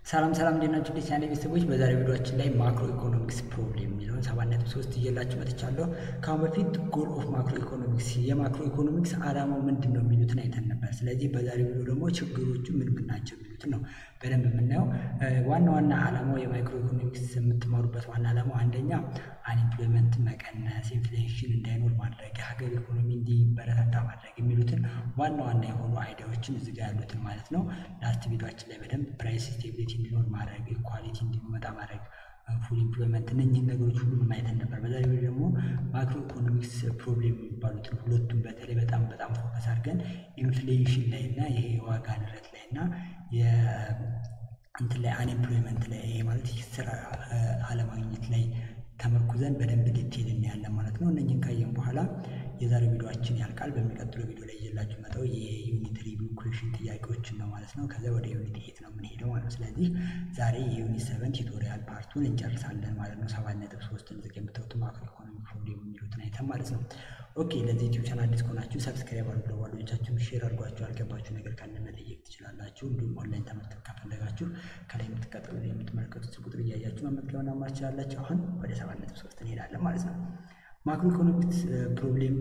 ሰላም ሰላም እንዴት ናችሁ? ዲስ ቻናል ቤተሰቦች በዛሬው ቪዲዮአችን ላይ ማክሮ ኢኮኖሚክስ ፕሮብሌም የሚለውን ሰባት ነጥብ ሶስት ይዤላችሁ መጥቻለሁ። ከአሁን በፊት ጎል ኦፍ ማክሮ ኢኮኖሚክስ የማክሮ ኢኮኖሚክስ ዓላማው ምንድን ነው የሚሉትን አይተን ነበር። ስለዚህ በዛሬው ቪዲዮ ደግሞ ችግሮቹ ምን ምን ናቸው የሚሉትን ነው በደንብ የምናየው። ዋና ዋና ዓላማው የማክሮ ኢኮኖሚክስ የምትማሩበት ዋና ዓላማው አንደኛ አንኤምፕሎይመንት መቀነስ፣ ኢንፍሌሽን እንዳይኖር ማድረግ፣ የሀገር ኢኮኖሚ እንዲበረታታ ማድረግ የሚሉትን ዋና ዋና የሆኑ አይዲያዎችን እዚጋ ያሉትን ማለት ነው። ላስት ቪዲዮችን ላይ በደንብ ፕራይስ ስቴቢሊቲ እንዲኖር ማድረግ፣ ኢኳሊቲ እንዲመጣ ማድረግ፣ ፉል ኢምፕሎይመንት እነኝህን ነገሮች ሁሉ ማየትን ነበር። በዛሬ ቪዲዮ ደግሞ ማክሮ ኢኮኖሚክስ ፕሮብሌም የሚባሉትን ሁለቱም በተለይ በጣም በጣም ፎከስ አድርገን ኢንፍሌሽን ላይ እና ይሄ የዋጋ ንረት ላይ እና እንትን ላይ አንኤምፕሎይመንት ላይ ይሄ ማለት ስራ አለማግኘት ላይ ተመርኩዘን በደንብ ዲቴል እናያለን ማለት ነው። እነኝህን ካየን በኋላ የዛሬው ቪዲዮችን ያልቃል። በሚቀጥለው ቪዲዮ ላይ ይዤላችሁ መጣው የዩኒት ሪቪው ኩዌሽን ጥያቄዎችን ነው ማለት ነው። ከዚያ ወደ ዩኒት ኤት ነው የምንሄደው ማለት ነው። ስለዚህ ዛሬ የዩኒት ሰቨን ቲቶሪያል ፓርቱን እንጨርሳለን ማለት ነው። ሰባት ነጥብ ሶስትን ዝቅ የምታዩት ማክሮ ኢኮኖሚ ፕሮብሌም የሚሉትን አይተን ማለት ነው። ኦኬ ለዚህ ዩቲዩብ ቻናል አዲስ ከሆናችሁ ሰብስክራይብ አድርጉ፣ ለጓደኞቻችሁም ሼር አድርጓችሁ፣ ያልገባችሁ ነገር ካለ መጠየቅ ትችላላችሁ። እንዲሁም ኦንላይን ትምህርት ከፈለጋችሁ ከላይ የምትቀጥሉ የምትመለከቱት ቁጥር እያያችሁ መመዝገብ መማር ትችላላችሁ። አሁን ወደ ሰባት ነጥብ ሶስት እንሄዳለን ማለት ነው። ማክሮ ኢኮኖሚክስ ፕሮብሌም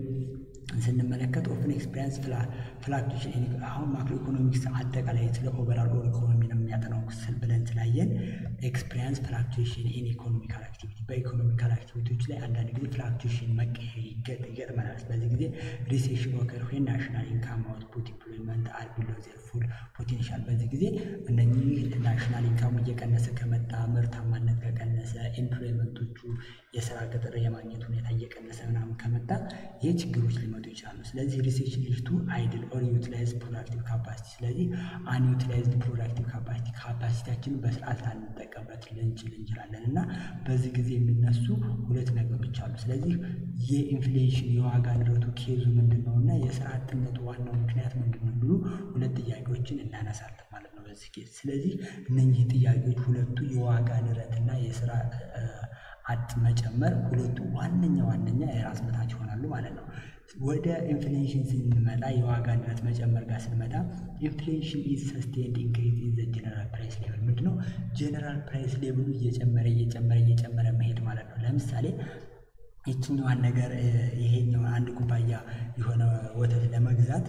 ስንመለከት ኦፕን ኤክስፔሪንስ ፍላክቹዌሽን አሁን ማክሮ ኢኮኖሚክስ አጠቃላይ ስለ ኦቨራል ኢኮኖሚ ነው የሚያጠናው ስል ብለን ስላየን ኤክስፔሪንስ ፍላክቹዌሽን ኢን ኢኮኖሚካል አክቲቪቲ በኢኮኖሚካል አክቲቪቲዎች ላይ አንዳንድ ጊዜ ፍላክቹዌሽን መቀየር ይገጥመናል። በዚህ ጊዜ ሪሴሽን ወከር ወይ ናሽናል ኢንካም አውትፑት ኢምፕሎይመንት አር ቢሎ ዜር ፉል ፖቴንሻል። በዚህ ጊዜ እነኚህ ናሽናል ኢንካሙ እየቀነሰ ከመጣ ምርታማነት ከቀነሰ ኢምፕሎይመንቶቹ የስራ ቅጥር የማግኘት ሁኔታ እየቀነሰ ምናምን ከመጣ ይህ ችግሮች ሊመጡ ይችላሉ። ስለዚህ ሪሴሽን ሊፍቱ አይድል ኦር ዩቲላይዝ ፕሮዳክቲቭ ካፓሲቲ። ስለዚህ አንዩቲላይዝድ ፕሮዳክቲቭ ካፓሲቲ ካፓሲቲያችንን በስርዓት ላንጠቀምበት ልንችል እንችላለን እና በዚህ ጊዜ የሚነሱ ሁለት ነገሮች አሉ። ስለዚህ የኢንፍሌሽን የዋጋ ንረቱ ኬዙ ምንድን ነው እና የስራ አጥነቱ ዋናው ምክንያት ምንድን ነው የሚሉ ሁለት ጥያቄዎችን እናነሳለን ማለት ነው በዚህ ኬዝ። ስለዚህ እነኚህ ጥያቄዎች ሁለቱ የዋጋ ንረትና የስራ አጥ መጨመር ሁለቱ ዋነኛ ዋነኛ የራስ ምታት ይሆናሉ ማለት ነው። ወደ ኢንፍሌሽን ስንመጣ የዋጋ ንረት መጨመር ጋር ስንመጣ ኢንፍሌሽን ኢዝ ሰስቴንድ ኢንክሪዝ ኢን ዘ ጀነራል ፕራይስ ሌቭል ምንድነው? ጀነራል ፕራይስ ሌቭሉ እየጨመረ እየጨመረ እየጨመረ መሄድ ማለት ነው። ለምሳሌ ይችኛዋን ነገር ይሄኛው አንድ ኩባያ የሆነ ወተት ለመግዛት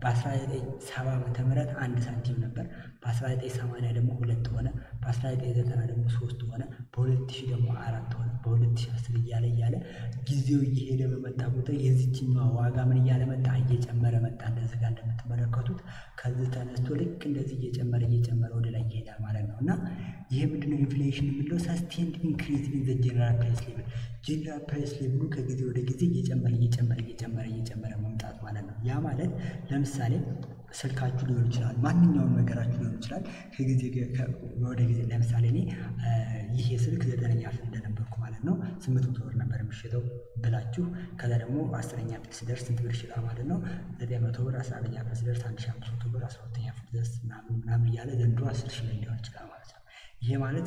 በ1970 ዓመተ ምህረት አንድ ሳንቲም ነበር። በ1980 ደግሞ ሁለት ሆነ። በ1990 ደግሞ ሶስት ሆነ። በ2000 ደግሞ አራት ሆነ። በ2010 እያለ እያለ ጊዜው እየሄደ በመጣ ቁጥር የዚችኛዋ ዋጋ ምን እያለ መጣ? እየጨመረ መጣ። እንደዚህ ጋር እንደምትመለከቱት ከዚህ ተነስቶ ልክ እንደዚህ እየጨመረ እየጨመረ ወደ ላይ ይሄዳል ማለት ነው። እና ይሄ ምንድነው ኢንፍሌሽን የምንለው ሰስቴንድ ኢንክሪዝ ኢን ዘ ጀነራል ፕራይስ ሌቭል ጀነራል ፕራይስ ሌቭሉ ከጊዜ ወደ ጊዜ እየጨመረ እየጨመረ እየጨመረ እየጨመረ መምጣት ማለት ነው። ያ ማለት ለምሳሌ ስልካችሁ ሊሆን ይችላል፣ ማንኛውም ነገራችሁ ሊሆን ይችላል። ከጊዜ ወደ ጊዜ ለምሳሌ እኔ ይሄ ስልክ ዘጠነኛ ክፍል እንደነበርኩ ማለት ነው ስምንት መቶ ብር ነበር የሚሸጠው ብላችሁ ከዛ ደግሞ አስረኛ ክፍል ስደርስ ስንት ብር ይሸጣል ማለት ነው? ዘጠኝ መቶ ብር። አስራ አንደኛ ክፍል ስደርስ አንድ ሺህ አምስት መቶ ብር። አስራ ሁለተኛ ክፍል ድረስ ምናምን ምናምን እያለ ዘንድሮ አስር ሺህ ላይ ሊሆን ይችላል ማለት ነው። ይሄ ማለት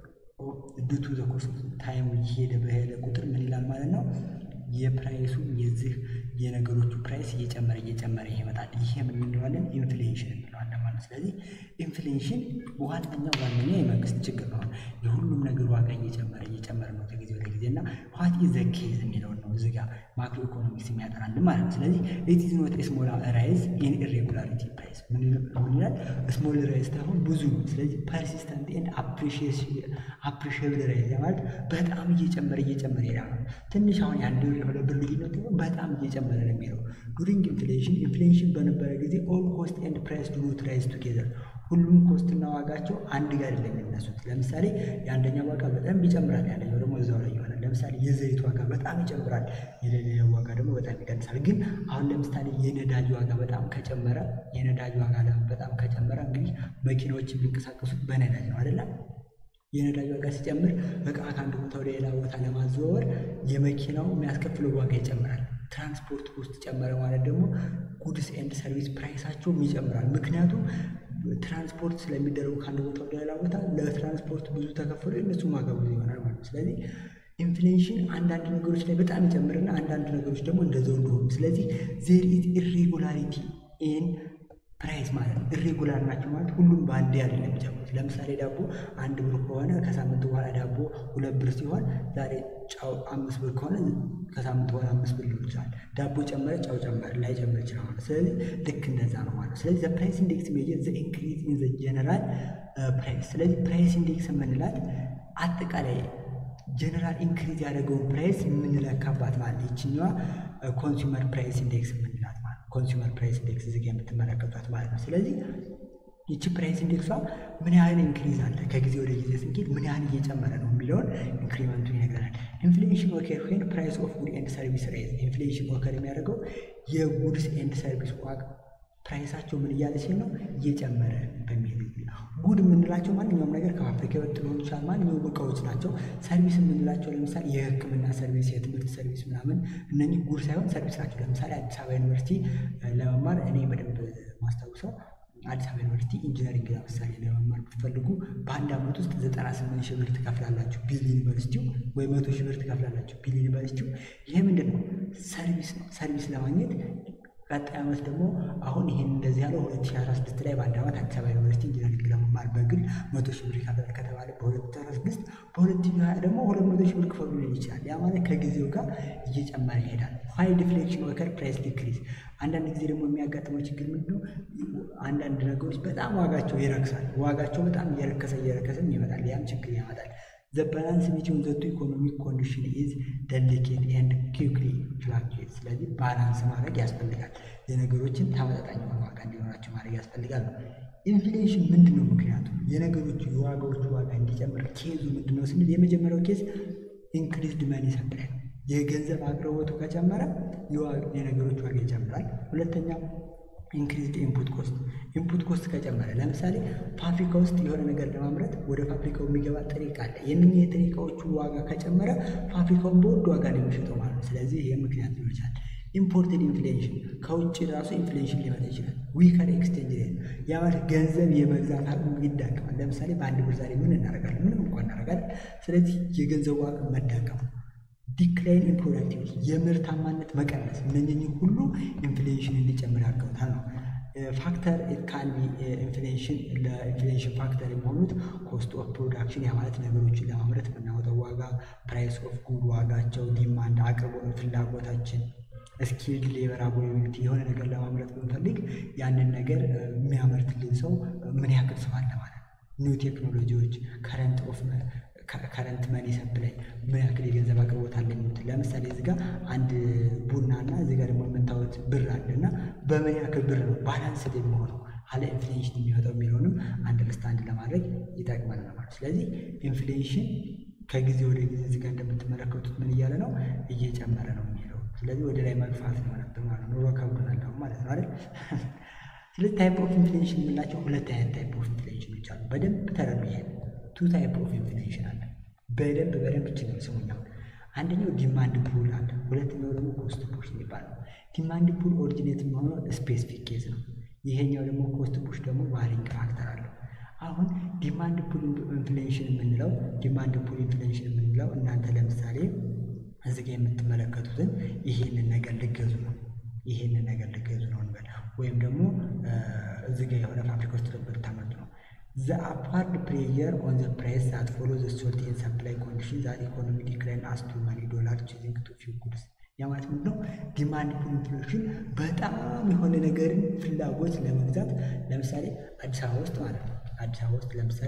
ድቱ ዘ ኮርስ ታይም እየሄደ በሄደ ቁጥር ምን ይላል ማለት ነው የፕራይሱ የዚህ የነገሮቹ ፕራይስ እየጨመረ እየጨመረ ይመጣል። ይሄ ምን እንለዋለን? ኢንፍሌሽን እንለዋለን ማለት ስለዚህ ኢንፍሌሽን ዋነኛው ዋነኛ የመንግስት ችግር ነው። የሁሉም ነገር ዋጋ እየጨመረ እየጨመረ ነው ከጊዜ ወደ ጊዜ እና ዋት ኢዝ ዘ ኬዝ የሚለውን ነው እዚህ ጋር ማክሮ ኢኮኖሚክስ የሚያጠናልን ማለት ነው። ስለዚህ ኢት ኢዝ ኖት ስሞል ራይዝ ኢን ኢሬጉላሪቲ ፕራይስ ምን ይላል? ስሞል ራይዝ ሳይሆን ብዙ ነው። ስለዚህ ፐርሲስተንት ኤንድ አፕሪሺየብል ራይዝ ማለት በጣም እየጨመረ እየጨመረ ይሄዳል። ትንሽ አሁን የአንድ ብር የሁለት ብር ልዩነት ደግሞ በጣም እየጨመረ ነው የሚለው ዱሪንግ ኢንፍሌሽን ኢንፍሌሽን በነበረ ጊዜ ኦል ኮስት ኤንድ ፕራይስ ዱ ኖት ራይዝ ቱጌዘር ሁሉም ኮስትና ዋጋቸው አንድ ጋር አይደለም የሚነሱት። ለምሳሌ የአንደኛው ዋጋ በጣም ይጨምራል፣ ያንደኛው ደግሞ እዛው ላይ ይሆናል። ለምሳሌ የዘይት ዋጋ በጣም ይጨምራል፣ የሌላው ዋጋ ደግሞ በጣም ይቀንሳል። ግን አሁን ለምሳሌ የነዳጅ ዋጋ በጣም ከጨመረ የነዳጅ ዋጋ በጣም ከጨመረ እንግዲህ መኪናዎች የሚንቀሳቀሱት በነዳጅ ነው አይደለም? የነዳጅ ዋጋ ሲጨምር እቃ ከአንድ ቦታ ወደ ሌላ ቦታ ለማዘዋወር የመኪናው የሚያስከፍለው ዋጋ ይጨምራል። ትራንስፖርት ውስጥ ጨመረ ማለት ደግሞ ጉድስ ኤንድ ሰርቪስ ፕራይሳቸውም ይጨምራል። ምክንያቱም ትራንስፖርት ስለሚደረጉ ከአንድ ቦታ ወደ ሌላ ቦታ ለትራንስፖርት ብዙ ተከፍሎ የእነሱም ዋጋ ብዙ ይሆናል ማለት ነው። ስለዚህ ኢንፍሌሽን አንዳንድ ነገሮች ላይ በጣም ይጨምርና አንዳንድ ነገሮች ደግሞ እንደዛው እንደሆኑ ስለዚህ ዜር ኢዝ ኢሬጉላሪቲ ኢን ፕራይስ ማለት ነው። ኢሬጉላር ናቸው ማለት ሁሉም በአንዴ አይደለም የሚጨምሩት። ለምሳሌ ዳቦ አንድ ብር ከሆነ ከሳምንት በኋላ ዳቦ ሁለት ብር ሲሆን ዛሬ ጫው አምስት ብር ከሆነ ከሳምንት በኋላ አምስት ብር ሊሆን ይችላል። ዳቦ ጨመረ፣ ጫው ጨመረ ላይጨምር ይችላል ማለት ስለዚህ ልክ እንደዛ ነው ማለት ነው። ስለዚህ ዘ ፕራይስ ኢንዴክስ ሜጀር ዘ ኢንክሪዝ ኢን ዘ ጀነራል ፕራይስ። ስለዚህ ፕራይስ ኢንዴክስ የምንላት አጠቃላይ ጀነራል ኢንክሪዝ ያደረገውን ፕራይስ የምንለካባት ማለት ይችኛዋ ኮንሱመር ፕራይስ ኢንዴክስ የምንላት ማለት ነው። ኮንሱመር ፕራይስ ኢንዴክስ እዚህ የምትመለከቷት ማለት ነው። ስለዚህ ይቺ ፕራይስ ኢንዴክሷ ምን ያህል ኢንክሪዝ አለ ከጊዜ ወደ ጊዜ ስንሄድ ምን ያህል እየጨመረ ነው የሚለውን ኢንክሪመንቱ ይነግረናል። ኢንፍሌሽን ኦከር ዌን ፕራይስ ኦፍ ጉድ ኤንድ ሰርቪስ ሬዝ። ኢንፍሌሽን ኦከር የሚያደርገው የጉድስ ኤንድ ሰርቪስ ዋጋ ፕራይሳቸው ምን እያለ ሲል ነው እየጨመረ በሚሄድ ጉድ የምንላቸው ማንኛውም ነገር ከፋብሪካ የወጡ ሊሆን ይችላል። ማንኛውም እቃዎች ናቸው። ሰርቪስ የምንላቸው ለምሳሌ የሕክምና ሰርቪስ፣ የትምህርት ሰርቪስ ምናምን እነኚህ ጉድ ሳይሆን ሰርቪስ ናቸው። ለምሳሌ አዲስ አበባ ዩኒቨርሲቲ ለመማር እኔ በደንብ ማስታውሰው አዲስ አበባ ዩኒቨርሲቲ ኢንጂነሪንግ ለምሳሌ ለመማር ብትፈልጉ በአንድ ዓመት ውስጥ ዘጠና ስምንት ሺህ ብር ትከፍላላችሁ ቢል ዩኒቨርሲቲው ወይ መቶ ሺህ ብር ትከፍላላችሁ ቢል ዩኒቨርሲቲው። ይሄ ምንድን ነው? ሰርቪስ ነው። ሰርቪስ ለማግኘት ቀጣይ ዓመት ደግሞ አሁን ይሄን እንደዚህ ያለው 2016 ላይ በአንድ ዓመት አዲስ አበባ ዩኒቨርሲቲ ኢንጂነሪንግ ለመማር በግል መቶ ሺህ ብር ይከፍላል ከተባለ በ2016 በ2020 ደግሞ ሁለት መቶ ሺህ ብር ክፈሉ ሊል ይችላል። ያ ማለት ከጊዜው ጋር እየጨመረ ይሄዳል። ሀይ ዲፍሌክሽን ኦከር ፕራይስ ዲክሪዝ። አንዳንድ ጊዜ ደግሞ የሚያጋጥመው ችግር ምንድነው? አንዳንድ ነገሮች በጣም ዋጋቸው ይረክሳል። ዋጋቸው በጣም እየረከሰ እየረከሰም ይመጣል። ያም ችግር ያመጣል። ዘ ባላንስ ቢትዊን ዘ ቱ ኢኮኖሚክ ኮንዲሽን ኢዝ ደሊኬት ኤንድ ኪክሊ ፍላክቹዌት። ስለዚህ ባላንስ ማድረግ ያስፈልጋል። የነገሮችን ተመጣጣኝ የሆነ ዋጋ እንዲኖራቸው ማድረግ ያስፈልጋል ነው። ኢንፍሌሽን ምንድን ነው ምክንያቱ? የነገሮቹ የዋጋዎቹ ዋጋ እንዲጨምር ኬዙ ምንድን ነው ስንል የመጀመሪያው ኬዝ ኢንክሪዝድ መኒ ሰፕላይ ነው። የገንዘብ አቅርቦቱ ከጨመረ የነገሮች ዋጋ ይጨምራል። ሁለተኛው ኢንክሪዝድ ኢንፑት ኮስት ኢንፑት ኮስት ከጨመረ ለምሳሌ ፋብሪካ ውስጥ የሆነ ነገር ለማምረት ወደ ፋብሪካው የሚገባ ጥሬ ዕቃ አለ። የእነኝህ የጥሬ ዕቃዎቹ ዋጋ ከጨመረ ፋብሪካውን በውድ ዋጋ ነው የሚሸጠው ማለት ነው። ስለዚህ ይህ ምክንያት ሊሆን ይችላል። ኢምፖርትድ ኢንፍሌሽን ከውጭ ራሱ ኢንፍሌሽን ሊመጣ ይችላል። ዊከር ኤክስቼንጅ ሬት ያ ማለት ገንዘብ የመግዛት አቅሙ ይዳከማል። ለምሳሌ በአንድ ብር ዛሬ ምን እናደርጋለን? ምንም እንኳን እናደርጋለን። ስለዚህ የገንዘቡ አቅም መዳከሙ ዲክላይን ኢን ፕሮዳክቲቪቲ የምርታማነት መቀነስ እነኚህ ሁሉ ኢንፍሌሽን እንዲጨምር ያደርገውታል ነው። ፋክተር ካን ቢ ኢንፍሌሽን ለኢንፍሌሽን ፋክተር የሚሆኑት ኮስት ኦፍ ፕሮዳክሽን ያ ማለት ነገሮችን ለማምረት የምናወጣው ዋጋ፣ ፕራይስ ኦፍ ጉድ ዋጋቸው፣ ዲማንድ አቅርቦት፣ ፍላጎታችን፣ ስኪልድ ሌበር አቬይላቢሊቲ የሆነ ነገር ለማምረት ብንፈልግ ያንን ነገር የሚያመርትልን ሰው ምን ያክል ሰው አለ ማለት ነው። ኒው ቴክኖሎጂዎች ከረንት ኦፍ ከረንት መኒ ሰፕላይ ምን ያክል የገንዘብ አቅርቦት አለ የሚሉት ለምሳሌ እዚህ ጋር አንድ ቡና እና እዚህ ጋር ደግሞ የምታዩት ብር አለ እና በምን ያክል ብር ነው ባላንስ የሚሆነው አለ ኢንፍሌሽን የሚወጣው የሚለውንም አንደርስታንድ ለማድረግ ይጠቅመናል ማለት ነው። ስለዚህ ኢንፍሌሽን ከጊዜ ወደ ጊዜ እዚህ ጋር እንደምትመለከቱት ምን እያለ ነው እየጨመረ ነው የሚለው ስለዚህ ወደ ላይ መግፋት ነው ማለት ነው። ኑሮ ከብዶናል አሁን ማለት ነው አይደል? ስለዚህ ታይፕ ኦፍ ኢንፍሌሽን የምንላቸው ሁለት አይነት ታይፕ ኦፍ ኢንፍሌሽኖች አሉ። በደንብ ተረዱ። ይሄ ቱ ታይፕ ኦፍ ኢንፍሌሽን አለ። በደንብ በደንብ ይችላል ስሙኛው። አንደኛው ዲማንድ ፑል አለ። ሁለተኛው ደግሞ ኮስት ፑሽ የሚባል ነው። ዲማንድ ፑል ኦሪጂኔት የሚሆነው ስፔሲፊክ ኬዝ ነው። ይሄኛው ደግሞ ኮስት ፑሽ ደግሞ ዋሪንግ ፋክተር አለው። አሁን ዲማንድ ፑል ኢንፍሌሽን የምንለው ዲማንድ ፑል ኢንፍሌሽን የምንለው እናንተ ለምሳሌ እዚህ ጋ የምትመለከቱትን ይሄንን ነገር ልገዙ ነው ይሄንን ነገር ልገዙ ነው እንበል ወይም ደግሞ እዚህ ጋ የሆነ ፋብሪካ ውስጥ ልታመርቱ ነው ዘ አፓርድ ፕሬየር ኦን ዘ ፕራይስ ዛት ፎሎ ዘ ሾርት ኤንድ ሰፕላይ ኮንዲሽን ዛት ኢኮኖሚ ዲክላይን አስ ቱ መኒ ዶላር ቺዚንግ ቱ ፊው ጉድስ ያ ማለት ምንድን ነው? ዲማንድ ፑል ኢንፍሌሽን በጣም የሆነ ነገርን ፍላጎት ለመግዛት ለምሳሌ አዲስ አበባ ውስጥ ማለት ነው አዲስ አበባ ውስጥ ለምሳሌ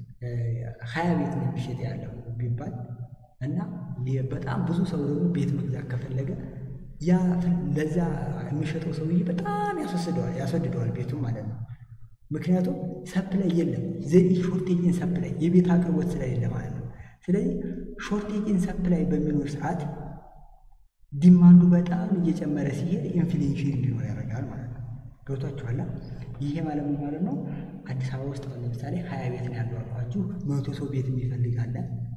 ሀያ ቤት ነው የሚሸጥ ያለው ቢባል እና በጣም ብዙ ሰው ደግሞ ቤት መግዛት ከፈለገ ያ ለዛ የሚሸጠው ሰውዬ በጣም ያስወስደዋል ያስወድደዋል ቤቱን ማለት ነው። ምክንያቱም ሰፕላይ የለም ዘ ሾርቴጅን ሰፕላይ የቤት አቅርቦት ስለሌለ ማለት ነው። ስለዚህ ሾርቴጅን ሰፕላይ በሚኖር ሰዓት ዲማንዱ በጣም እየጨመረ ሲሄድ ኢንፍሌሽን እንዲኖር ያደርጋል ማለት ነው። ገብቷችኋላ? ይሄ ማለት ምን ማለት ነው? አዲስ አበባ ውስጥ ለምሳሌ ሀያ ቤት ነው ያለው አልኳችሁ። መቶ ሰው ቤት የሚፈልግ አለ።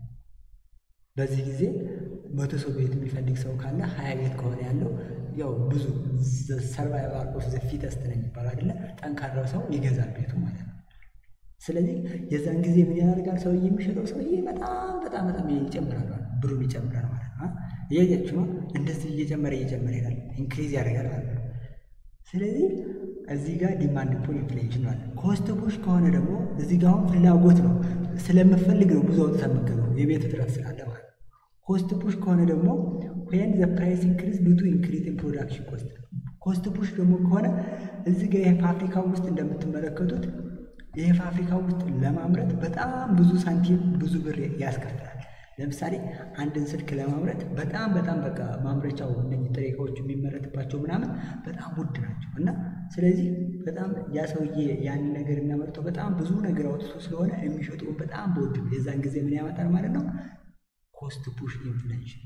በዚህ ጊዜ መቶ ሰው ቤት የሚፈልግ ሰው ካለ ሀያ ቤት ከሆነ ያለው ያው ብዙ ሰርቫይቫል ኦፍ ዘ ፊተስት ነው የሚባለው አይደለ? ጠንካራው ሰው ይገዛል ቤቱ ማለት ነው። ስለዚህ የዛን ጊዜ ምን ያደርጋል? ሰውዬ የሚሸጠው ሰውዬ በጣም በጣም በጣም ይጨምራል ማለት ነው። ብሩን ይጨምራል ማለት ነው። እያያችሁ ነው። እንደዚህ እየጨመረ እየጨመረ ይሄዳል፣ ኢንክሪዝ ያደርጋል ማለት ነው። ስለዚህ እዚህ ጋር ዲማንድ ፑል ኢንፍሌሽን ነው አለ። ኮስት ፑሽ ከሆነ ደግሞ እዚህ ጋር አሁን ፍላጎት ነው ስለምፈልግ ነው ብዙ አውጥተህ የምትገዛው የቤት እጥረት ስላለ ማለት ነው። ኮስት ፑሽ ከሆነ ደግሞ ዌን ዘ ፕራይስ ኢንክሪዝ ዱ ቱ ኢንክሪዝ ኢን ፕሮዳክሽን ኮስት። ኮስት ፑሽ ደግሞ ከሆነ እዚህ ጋር የፋብሪካ ውስጥ እንደምትመለከቱት ይህ ፋብሪካ ውስጥ ለማምረት በጣም ብዙ ሳንቲም ብዙ ብር ያስከፍላል። ለምሳሌ አንድን ስልክ ለማምረት በጣም በጣም በቃ ማምረቻው እነዚህ ጥሬ እቃዎቹ የሚመረትባቸው ምናምን በጣም ውድ ናቸው እና ስለዚህ በጣም ያ ሰውዬ ያንን ነገር የሚያመርተው በጣም ብዙ ነገር አውጥቶ ስለሆነ የሚሸጠውን በጣም በውድ ነው። የዛን ጊዜ ምን ያመጣል ማለት ነው? ኮስት ፑሽ ኢንፍሌሽን።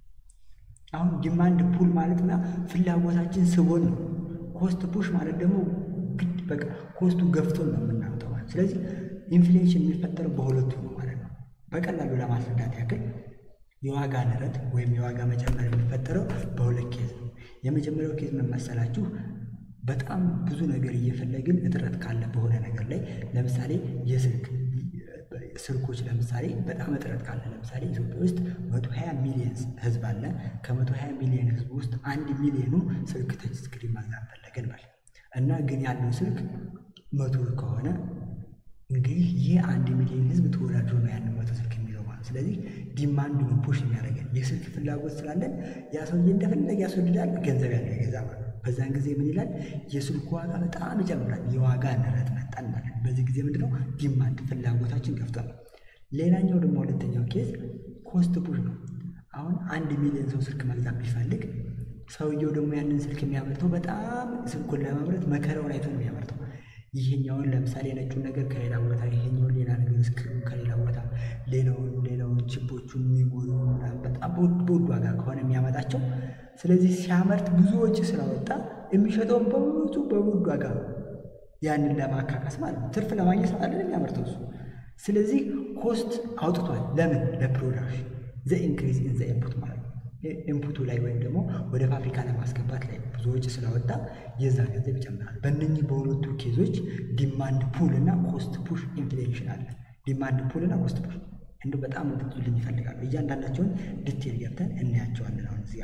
አሁን ዲማንድ ፑል ማለትና ፍላጎታችን ስቦን ነው። ኮስት ፑሽ ማለት ደግሞ ግድ በቃ ኮስቱ ገፍቶን ነው የምናመጣው ማለት ስለዚህ ኢንፍሌሽን የሚፈጠረው በሁለቱ ነው ማለት ነው። በቀላሉ ለማስረዳት ያክል የዋጋ ንረት ወይም የዋጋ መጨመር የሚፈጠረው በሁለት ኬዝ ነው። የመጀመሪያው ኬዝ ምን መሰላችሁ? በጣም ብዙ ነገር እየፈለግን እጥረት ካለ በሆነ ነገር ላይ ለምሳሌ የስልክ ስልኮች ለምሳሌ በጣም እጥረት ካለ ለምሳሌ ኢትዮጵያ ውስጥ መቶ ሀያ ሚሊዮን ህዝብ አለ። ከመቶ ሀያ ሚሊዮን ህዝብ ውስጥ አንድ ሚሊዮኑ ስልክ ተች ስክሪን መግዛት ፈለገን ማለት እና ግን ያለው ስልክ መቶ ከሆነ እንግዲህ ይህ አንድ ሚሊዮን ህዝብ ተወዳድሮ ነው ያንን መቶ ስልክ የሚለው ማለት ስለዚህ ዲማንድ ነው ፑሽ የሚያደርገን የስልክ ፍላጎት ስላለን ያ ሰውዬ እንደፈለገ ያስወድዳል ገንዘብ ያለው የገዛ ማለት ነው በዛን ጊዜ ምን ይላል የስልኩ ዋጋ በጣም ይጨምራል የዋጋ ንረት መጣን ማለት በዚህ ጊዜ ምንድነው ዲማንድ ፍላጎታችን ገፍቷል ሌላኛው ደግሞ ሁለተኛው ኬዝ ኮስት ፑሽ ነው አሁን አንድ ሚሊዮን ሰው ስልክ መግዛት ቢፈልግ ሰውየው ደግሞ ያንን ስልክ የሚያመርተው በጣም ስልኩን ለማምረት መከራውን አይቶ ነው የሚያመርተው ይሄኛውን ለምሳሌ ነጩን ነገር ከሌላ ቦታ ይሄኛውን ሌላ ነገር ስክሪኑ ከሌላ ቦታ ሌላውን ሌላውን ችቦቹን የሚሞሉ በጣም በውድ ዋጋ ከሆነ የሚያመጣቸው ስለዚህ ሲያመርት ብዙ ወጪ ስላወጣ የሚሸጠውን በብዙ በውድ ዋጋ ያንን ለማካካስ ማለት ነው። ትርፍ ለማግኘት አይደለም የሚያመርተው እሱ። ስለዚህ ኮስት አውጥቷል። ለምን? ለፕሮዳክሽን ዘ ኢንክሪዝ ኢን ዘ ኢንፑት ማለት ነው። ኢንፑቱ ላይ ወይም ደግሞ ወደ ፋብሪካ ለማስገባት ላይ ብዙ ወጪ ስለወጣ የዛ ገንዘብ ይጨምራል። በእነኚህ በሁለቱ ኬዞች ዲማንድ ፑል እና ኮስት ፑሽ ኢንፍሌሽን አለ። ዲማንድ ፑል እና ኮስት ፑሽ እንዲ በጣም እንድትሉልኝ ይፈልጋሉ። እያንዳንዳቸውን ዲቴል ገብተን እናያቸዋለን። አሁን እዚያ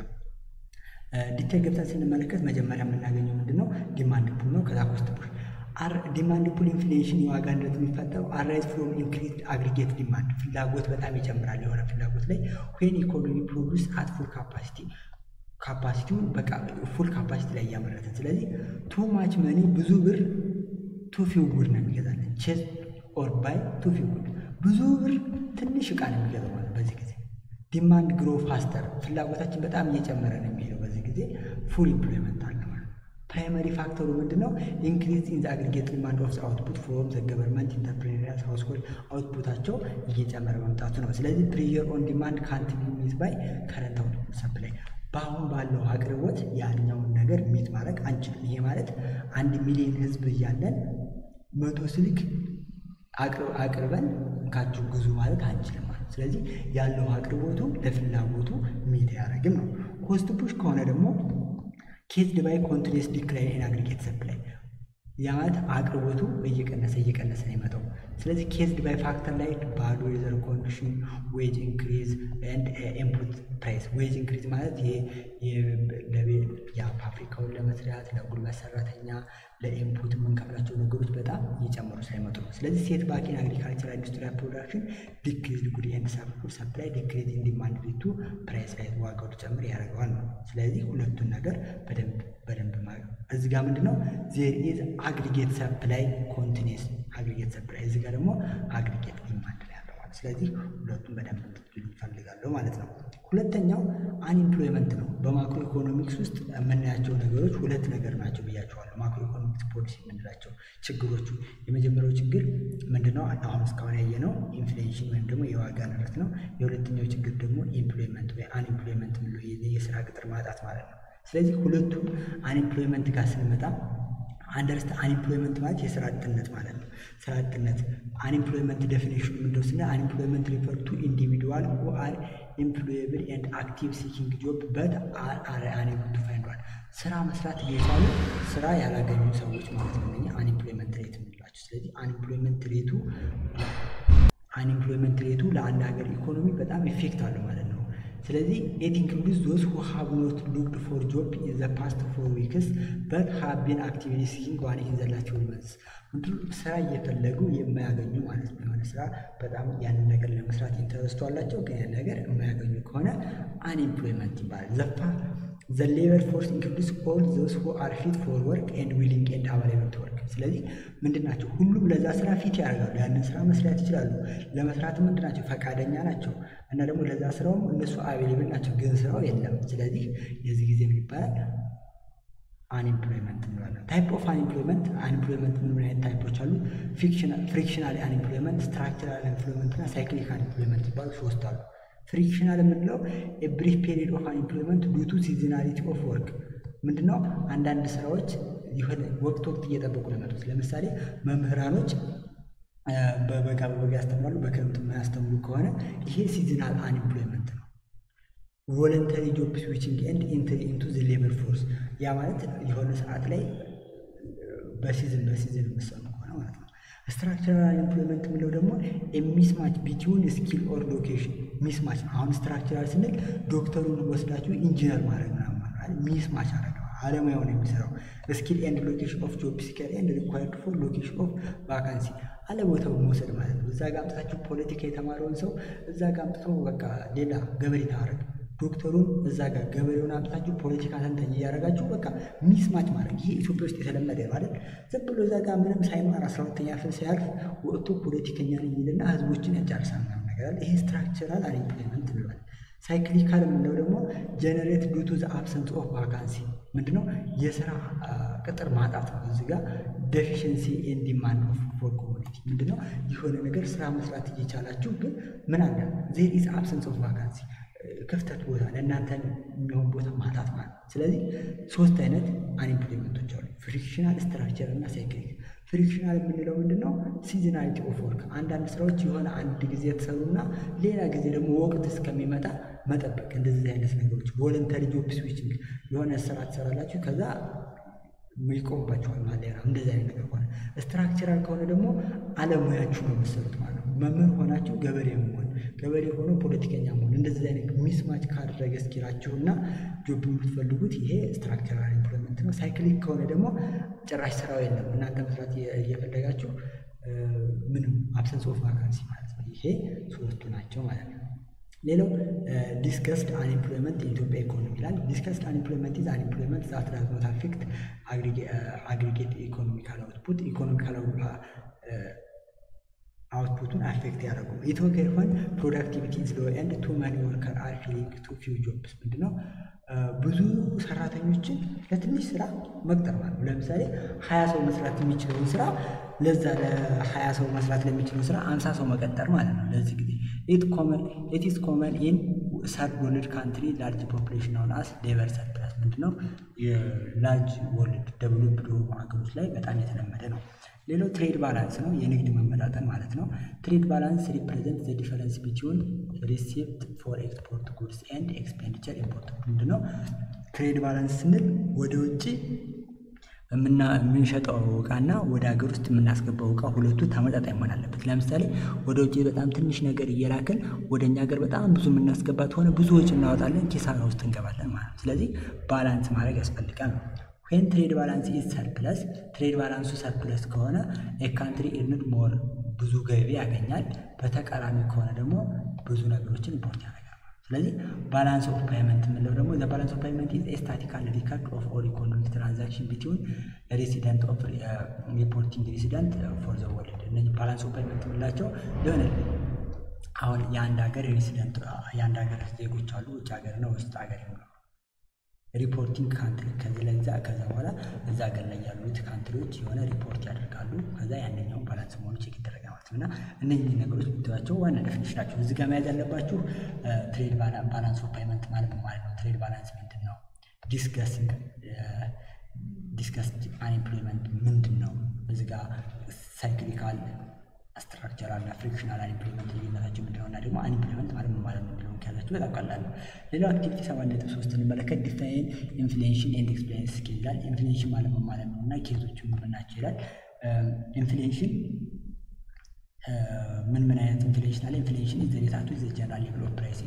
ዲቴል ገብተን ስንመለከት መጀመሪያ የምናገኘው ምንድን ነው? ዲማንድ ፑል ነው። ከዛ ኮስት ፑሽ ዲማንድ ፑል ኢንፍሌሽን የዋጋ ንረት የሚፈጠረው አራይዝ ፍሮም ኢንክሪዝድ አግሪጌት ዲማንድ ፍላጎት በጣም ይጨምራል። የሆነ ፍላጎት ላይ ዌን ኢኮኖሚ ፕሮዱስ አት ፉል ካፓሲቲ ካፓሲቲውን በቃ ፉል ካፓሲቲ ላይ እያመረትን ስለዚህ ቱ ማች መኒ ብዙ ብር ቱ ፊው ጉድ ነው የሚገዛለን። ቼዝ ኦር ባይ ቱ ፊው ጉድ ብዙ ብር ትንሽ እቃ ነው የሚገዛው ማለት በዚህ ጊዜ ዲማንድ ግሮ ፋስተር ፍላጎታችን በጣም እየጨመረ ነው የሚሄደው። በዚህ ጊዜ ፉል ኢምፕሎይመንት አለ ማለት ፕራይመሪ ፋክተሩ ምንድን ነው? ኢንክሪዝ ኢን ዘ አግሪጌት ዲማንድ ኦፍ አውትፑት ፍሮም ዘ ገቨርንመንት ኢንተርፕሬኒሪያል ሃውስሆልድ አውትፑታቸው እየጨመረ መምጣቱ ነው። ስለዚህ ፕሬር ኦን ዲማንድ ካንት ቢ ሚት ባይ ከረንት አውትፑት ሰፕላይ በአሁን ባለው አቅርቦት ያኛውን ነገር ሚት ማድረግ አንችልም። ይሄ ማለት አንድ ሚሊዮን ህዝብ እያለን መቶ ስልክ አቅርበን እንካችሁ ግዙ ማለት አንችልም ማለት ስለዚህ ያለው አቅርቦቱ ለፍላጎቱ ሚት አያደርግም ነው። ኮስት ፑሽ ከሆነ ደግሞ ኬዝድ ባይ ኮንቲኒየስ ዲክላይን ኢን አግሪጌት ሰፕላይ ያ ማለት አቅርቦቱ እየቀነሰ እየቀነሰ ነው የመጣው። ስለዚህ ኬዝድ ባይ ፋክተር ላይ ባዶ የዘር ኮንዲሽን ዌጅ ኢንክሪዝ ኤንድ ኢንፑት ፕራይስ ዌጅ ኢንክሪዝ ማለት ፋብሪካውን ለመስራት ለጉልበት ሰራተኛ ለኢንፑት የምንከፍላቸው ነገሮች በጣም እየጨመሩ ሳይመጡ ነው። ስለዚህ ሴት ባኪን አግሪካልቸር ኢንዱስትሪያል ፕሮዳክሽን ዲክሪዝ ጉድ ኤንድ ሰፕላይ ዲክሪዝ ኢን ዲማንድ ሊቱ ፕራይስ ላይ ዋጋው ሊጨምር ያደርገዋል ነው። ስለዚህ ሁለቱን ነገር በደንብ በደንብ ማለት እዚህ ጋር ምንድን ነው ዜር ኢዝ አግሪጌት ሰፕላይ ኮንቲኒስ አግሪጌት ሰፕላይ እዚህ ጋር ደግሞ አግሪጌት ዲማንድ ላይ ያለው ማለት ስለዚህ ሁለቱም በደንብ እንድትሉ ይፈልጋለሁ ማለት ነው። ሁለተኛው አንኢምፕሎይመንት ነው። በማክሮ ኢኮኖሚክስ ውስጥ የምናያቸው ነገሮች ሁለት ነገር ናቸው ብያቸዋለሁ። ማክሮ ኢኮኖሚክስ ፖሊሲ የምንላቸው ችግሮቹ የመጀመሪያው ችግር ምንድነው? አሁን እስካሁን ያየነው ኢንፍሌሽን ወይም ደግሞ የዋጋ ንረት ነው። የሁለተኛው ችግር ደግሞ ኢምፕሎይመንት ወይ አንኢምፕሎይመንት የምንለው የስራ ቅጥር ማጣት ማለት ነው። ስለዚህ ሁለቱም አንኢምፕሎይመንት ጋር ስንመጣ አንደርስት አንኢምፕሎይመንት ማለት የስራ አጥነት ማለት ነው። ስራ አጥነት አንኢምፕሎይመንት ዴፊኒሽኑ ምንድነው ስንል አንኢምፕሎይመንት ሪፈር ቱ ኢንዲቪዱዋል ሁ አር ኤምፕሎየብል ኤንድ አክቲቭ ሲኪንግ ጆብ በት አር አር አንኤብል ቱ ፋይንድ ዋን ስራ መስራት እየቻሉ ስራ ያላገኙ ሰዎች ማለት ነው። እነኛ አንኢምፕሎይመንት ሬት የምንላቸው። ስለዚህ አንኢምፕሎይመንት ሬቱ አንኢምፕሎይመንት ሬቱ ለአንድ ሀገር ኢኮኖሚ በጣም ኢፌክት አለው ማለት ነው። ስለዚህ ኢት ኢንክሉድስ ዞዝ ሁ ሃቭ ኖት ሉክድ ፎር ጆብ ኢን ዘ ፓስት ፎር ዊክስ በት ሃቭ ቢን አክቲቭሊ ሲኪንግ ዋን ኢን ዘ ላስት መንስ ስራ እየፈለጉ የማያገኙ ማለት ነው። የሆነ ስራ በጣም ያንን ነገር ለመስራት ኢንተረስቱ አላቸው፣ ግን ያን ነገር የማያገኙ ከሆነ አንኤምፕሎይመንት ይባላል። ዘፋ ዘ ሌበር ፎርስ ኢንክሉድስ ኦል ዞዝ ሁ አር ፊት ፎር ወርክ ኤንድ ዊሊንግ ኤንድ አቫይላብል ቱ ወርክ። ስለዚህ ምንድን ናቸው? ሁሉም ለዛ ስራ ፊት ያደርጋሉ። ያንን ስራ መስራት ይችላሉ። ለመስራት ምንድን ናቸው? ፈቃደኛ ናቸው። እና ደግሞ ለዛ ስራውም እነሱ አቬሌብል ናቸው፣ ግን ስራው የለም። ስለዚህ የዚህ ጊዜ ምን ይባላል? አንኤምፕሎይመንት እንላለን። ታይፕ ኦፍ አንኤምፕሎይመንት አንኤምፕሎይመንት ምን አይነት ታይፖች አሉ? ፍሪክሽናል አንኤምፕሎይመንት፣ ስትራክቸራል አንኤምፕሎይመንት እና ሳይክሊክ አንኤምፕሎይመንት ይባሉ ሶስት አሉ። ፍሪክሽናል የምንለው ብሪፍ ፔሪድ ኦፍ አንኤምፕሎይመንት ዱቱ ሲዝናሊቲ ኦፍ ወርክ ምንድነው? አንዳንድ ስራዎች የሆነ ወቅት ወቅት እየጠበቁ ነው የመጡት። ለምሳሌ መምህራኖች በበጋ በበጋ ያስተምራሉ፣ በክረምት የማያስተምሩ ከሆነ ይሄ ሲዝናል አንኤምፕሎይመንት ነው። ቮለንተሪ ጆብ ስዊችንግ ኤንድ ኢንትሪ ኢንቱ ዘ ሌበር ፎርስ ያ ማለት የሆነ ሰዓት ላይ በሲዝን በሲዝን የምሰኑ ከሆነ ማለት ነው። ስትራክቸራል ኢምፕሎይመንት የምለው ደግሞ ሚስማች ቢትዊን ስኪል ኦር ሎኬሽን ሚስማች ነው። አሁን ስትራክቸራል ስንል ዶክተሩን ወስዳችሁ ኢንጂነር ማድረግ ምናምን ሚስማች አረገ አለሙያው ነው የሚሰራው። ስኪል ኤንድ ሎኬሽን ኦፍ ጆብ ሲከር ኤንድ ሪኳየርድ ፎር ሎኬሽን ኦፍ ቫካንሲ አለቦታው መውሰድ ማለት ነው። እዛ ጋር አምጥታችሁ ፖለቲካ የተማረውን ሰው እዛ ጋር አምጥተው በቃ ሌላ ገበሬ ታረግ ዶክተሩን እዛ ጋር ገበሬውን አምጥታችሁ ፖለቲካ ተንታኝ እያደረጋችሁ በቃ ሚስማች ማድረግ ይሄ ኢትዮጵያ ውስጥ የተለመደ ማለት ዝም ብሎ እዛ ጋር ምንም ሳይማር አስራ ሁለተኛ ክፍል ሳያልፍ ወጥቶ ፖለቲከኛ ነኝ የሚልና ህዝቦችን ያጫርሳል ምናምን ነገር አለ። ይሄ ስትራክቸራል አንኤምፕሎይመንት እንለዋለን። ሳይክሊካል የምንለው ደግሞ ጀነሬት ዱ ቱ ዘ አብሰንስ ኦፍ ቫካንሲ ምንድነው? የስራ ቅጥር ማጣት ነው። እዚህ ጋር ዴፊሽንሲ ኤንድ ዲማንድ ኦፍ ፎር ኮሚኒቲ ምንድነው? የሆነ ነገር ስራ መስራት እየቻላችሁ ግን ምን አለ ዜር ኢዝ አብሰንስ ኦፍ ቫካንሲ ክፍተት ቦታ ለእናንተ የሚሆን ቦታ ማጣት ማለት ነው። ስለዚህ ሶስት አይነት አንኤምፕሎይመንቶች አሉ፣ ፍሪክሽናል፣ ስትራክቸር እና ሳይክሊክ። ፍሪክሽናል የምንለው ምንድን ነው? ሲዝናሊቲ ኦፍ ወርክ። አንዳንድ ስራዎች የሆነ አንድ ጊዜ የተሰሩና ሌላ ጊዜ ደግሞ ወቅት እስከሚመጣ መጠበቅ፣ እንደዚህ አይነት ነገሮች። ቮለንተሪ ጆብ ስዊችንግ፣ የሆነ ስራ ትሰራላችሁ ከዛ ይቆምባችኋል ማለት ነው። እንደዚህ አይነት ነገር ከሆነ ስትራክቸራል ከሆነ ደግሞ አለሙያችሁ ነው የምትሰሩት ማለት ነው። መምህር ሆናችሁ ገበሬ መሆን፣ ገበሬ ሆኖ ፖለቲከኛ መሆን፣ እንደዚህ አይነት ሚስማች ካደረገ እስኪላችሁ እና ጆብ የምትፈልጉት ይሄ ስትራክቸራል ኢምፕሎይመንት ነው። ሳይክሊክ ከሆነ ደግሞ ጭራሽ ስራው የለም እናንተ መስራት እየፈለጋችሁ ምንም አብሰንስ ኦፍ ቫካንሲ ማለት ነው። ይሄ ሶስቱ ናቸው ማለት ነው። ሌላው ዲስከስድ አንኤምፕሎይመንት የኢትዮጵያ ኢኮኖሚ ይላል። ዲስከስድ አንኤምፕሎይመንት ኢዝ አንኤምፕሎይመንት ዛት ዳዝ ኖት አፌክት አግሪጌት ኢኮኖሚካል አውትፑት ኢኮኖሚካል አውትፑቱን አፌክት ያደረጉ ኢትዮኬር ሆን ፕሮዳክቲቪቲ ኢዝ ሎ ኤንድ ቱ ማኒ ወርከር አር ፊሊንግ ቱ ፊው ጆብስ ምንድነው? ብዙ ሰራተኞችን ለትንሽ ስራ መቅጠር ማለት ነው። ለምሳሌ ሀያ ሰው መስራት የሚችለውን ስራ ለዛ ለሀያ ሰው መስራት ለሚችለው ስራ አምሳ ሰው መቀጠር ማለት ነው። ለዚህ ጊዜ ኢት ኢዝ ኮመን ኢን ሰርድ ወርልድ ካንትሪ ላርጅ ፖፕሌሽን አሁን አስ ሌበር ሰርፕላስ ምንድነው? የላርጅ ወርልድ ደብሎፕድ የሆኑ ሀገሮች ላይ በጣም የተለመደ ነው። ሌላው ትሬድ ባላንስ ነው፣ የንግድ መመጣጠን ማለት ነው። ትሬድ ባላንስ ሪፕሬዘንት ዘ ዲፈረንስ ቢትዊን ሪሲፕት ፎር ኤክስፖርት ጉድስ ኤንድ ኤክስፔንዲቸር ኢምፖርት ምንድነው? ትሬድ ባላንስ ስንል ወደ ውጭ የምንሸጠው እቃና ወደ ሀገር ውስጥ የምናስገባው እቃ ሁለቱ ተመጣጣኝ መሆን አለበት። ለምሳሌ ወደ ውጭ በጣም ትንሽ ነገር እየላክን ወደ እኛ ሀገር በጣም ብዙ የምናስገባት ሆነ ብዙ ወጪ እናወጣለን፣ ኪሳራ ውስጥ እንገባለን ማለት ነው። ስለዚህ ባላንስ ማድረግ ያስፈልጋል ነው። ዌን ትሬድ ባላንስ ኢዝ ሰርፕለስ ትሬድ ባላንሱ ሰርፕለስ ከሆነ የካንትሪ ኢርንድ ሞር ብዙ ገቢ ያገኛል። በተቃራኒ ከሆነ ደግሞ ብዙ ነገሮችን ኢምፖርት ያደርጋል። ስለዚህ ባላንስ ኦፍ ፓይመንት የምንለው ደግሞ ዘ ባላንስ ኦፍ ፓይመንት ኢዝ ስታቲካል ሪከርድ ኦፍ ኦል ኢኮኖሚክ ትራንዛክሽን ቢትዊን ሬሲደንት ኦፍ ሪፖርቲንግ ሬሲደንት ፎር ዘ ወርልድ። እነዚህ ባላንስ ኦፍ ፓይመንት የምንላቸው የሆነ አሁን የአንድ ሀገር ሬሲደንት የአንድ ሀገር ዜጎች አሉ ውጭ ሀገር ነው ውስጥ ሀገር ነው ሪፖርቲንግ ካንትሪ ከዚህ ለዛ ከዛ በኋላ እዛ ሀገር ላይ ያሉት ካንትሪዎች የሆነ ሪፖርት ያደርጋሉ። ከዛ ያንኛውን ባላንስ መሆኑ ቼክ ይደረጋል ማለት ነው። እና እነኚህ ነገሮች ብትዋቸው ዋና ዴፊኒሽን ናቸው። እዚህ ጋር መያዝ ያለባችሁ ትሬድ ባላንስ ኦፍ ፓይመንት ማለት ነው ማለት ነው። ትሬድ ባላንስ ምንድን ነው? ዲስከስንግ ዲስከስድ አንኤምፕሎይመንት ምንድን ነው? እዚህ ጋር ሳይክሊካል ስትራክቸራል እና ፍሪክሽናል አንኤምፕሎይመንት ልዩነታቸው ምንድን ነው እና ደግሞ አንኤምፕሎይመንት ማለት ምን ማለት ነው የሚለውን ከያዛችሁ በጣም ቀላል ነው። ሌላው አክቲቪቲ ሰባት ነጥብ ሶስት እንመለከት ዲፋይን ኢንፍሌሽን ኤንድ ኤክስፔሪንስ ስኬል ይላል። ኢንፍሌሽን ማለት ምን ማለት ነው እና ኬዞቹ ምን ናቸው ይላል። ኢንፍሌሽን ምን ምን አይነት ኢንፍሌሽን አለ? ኢንፍሌሽን ኢዝ ሪሌትድ ቱ ዘ ጀነራል ሌቭል ኦፍ ፕራይስ ኢንክሪዝ ነው።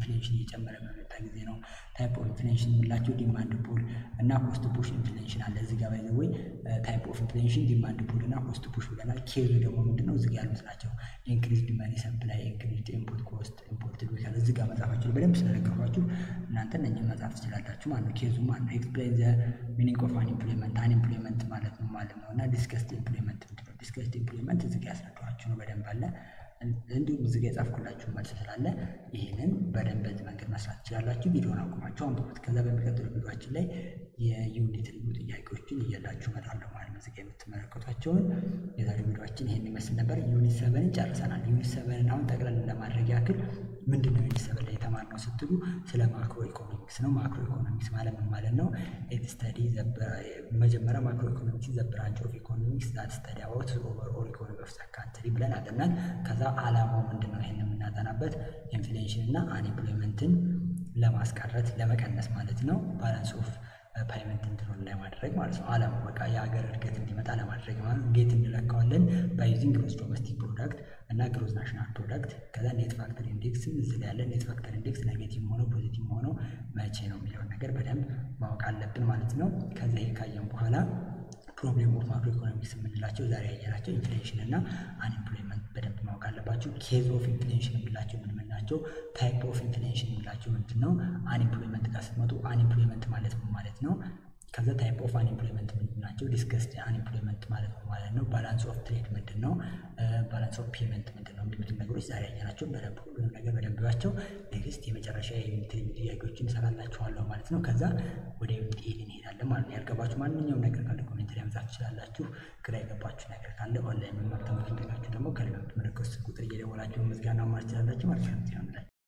ኢንፍሌሽን እየጨመረ በመጣ ጊዜ ነው። ታይፕ ኦፍ ኢንፍሌሽን የምንላቸው ዲማንድ ፑል እና ኮስት ፑሽ ኢንፍሌሽን አለ። እዚህ ጋር ባይ ዘ ወይ ታይፕ ኦፍ ኢንፍሌሽን ዲማንድ ፑል እና ኮስት ፑሽ ብለናል። ኬዙ ደግሞ ምንድነው? እዚህ ጋር ያሉት ናቸው። ኢንክሪዝድ መኒ ሰፕላይ፣ ኢንክሪዝድ ኢንፑት ኮስት፣ ኢምፖርትድ ዊካል እዚህ ጋር መጻፋችሁ በደንብ ስለነገርኳችሁ እናንተ እነኝን መጻፍ ትችላላችሁ ማለት ነው። ኬዙ ማለት ነው። ኤክስፕሌን ዘ ሚኒንግ ኦፍ አንኢምፕሎይመንት አንኢምፕሎይመንት ማለት ነው ማለት ነው እና ዲስከስድ ኢምፕሎይመንት ምንድን ነው? ዲስከስድ ኢምፕሎይመንት እዚህ ጋር ያስረዳኋችሁ ነው በደንብ አለ። እንዲሁም እዚህ ጋር የጻፍኩላችሁ መልስ ስላለ ይህንን በደንብ በዚህ መንገድ መስራት ትችላላችሁ። ቪዲዮን አቁማችሁ አንብቡት። ከዛ በሚቀጥሉ ቪዲዮችን ላይ የዩኒት ልዩ ጥያቄዎችን እየላችሁ እመጣለሁ ማለት ነው። እዚህ ጋር የምትመለከቷቸውን የዛሬው ቪዲዮችን ይህን ይመስል ነበር። ዩኒት ሰቨንን ጨርሰናል። ዩኒት ሰቨንን አሁን ጠቅለል ለማድረግ ያክል ምንድን ነው ዩኒት ሰቨን ላይ የተማርነው ስትሉ ስለ ማክሮ ኢኮኖሚክስ ነው። ማክሮ ኢኮኖሚክስ ማለት ምን ማለት ነው? ኢት ስተዲ መጀመሪያ ማክሮ ኢኮኖሚክስ ዘ ብራንች ኦፍ ኢኮኖሚክስ ዛት ስተዲ አባውት ኦቨርኦል ኢኮኖሚ ኦፍ ዘ ካንትሪ ብለን አጠናን። ከዛ አላማው ምንድን ነው? ይህን የምናጠናበት ኢንፍሌሽን እና አንኤምፕሎይመንትን ለማስቀረት ለመቀነስ ማለት ነው። ባላንስ ኦፍ ፓይመንት እንድኖር ለማድረግ ማለት ነው። አላማው በቃ የሀገር እድገት እንዲመጣ ለማድረግ ማለት እንዴት እንለካዋለን? ባይዩዚንግ ግሮስ ዶሜስቲክ ፕሮዳክት እና ግሮስ ናሽናል ፕሮዳክት ከዛ ኔት ፋክተር ኢንዴክስ እዚህ ላይ ያለ ኔት ፋክተር ኢንዴክስ ኔጌቲቭ ሆነው ፖዚቲቭ ሆነው መቼ ነው የሚለውን ነገር በደንብ ማወቅ አለብን ማለት ነው። ከዛ ይሄ ካየን በኋላ ፕሮብሌም ኦፍ ማክሮ ኢኮኖሚክስ የምንላቸው ዛሬ ያየናቸው ኢንፍሌሽን እና አንኤምፕሎይመንት በደንብ ማወቅ አለባቸው። ኬዝ ኦፍ ኢንፍሌሽን የምንላቸው ምን ምን ናቸው? ታይፕ ኦፍ ኢንፍሌሽን የምንላቸው ምንድን ነው? አንኤምፕሎይመንት ጋር ስትመጡ አንኤምፕሎይመንት ማለት ምን ማለት ነው? ከዛ ታይፕ ኦፍ አንኤምፕሎይመንት ምንድን ናቸው? ዲስከስድ አንኤምፕሎይመንት ማለት ነው ማለት ነው። ባላንስ ኦፍ ትሬድ ምንድን ነው? ባላንስ ኦፍ ፔመንት ምንድን ነው? የሚሉትን ነገሮች ዛሬ ያየናቸው በደንብ ሁሉንም ነገር በደንብ ያቸው። ኔክስት የመጨረሻ የዩኒት ጥያቄዎችን እሰራላችኋለሁ ማለት ነው። ከዛ ወደ ዩኒት ኤድ እንሄዳለን ማለት ነው። ያልገባችሁ ማንኛውም ነገር ካለ ኮሜንት ላይ መጻፍ ትችላላችሁ። ግራ የገባችሁ ነገር ካለ ኦንላይን መማር ተመልክታችሁ ደግሞ ከላይ በምትመለከቱት ቁጥር እየደወላችሁ ምስጋና ማለት ትችላላችሁ ማለት ነው።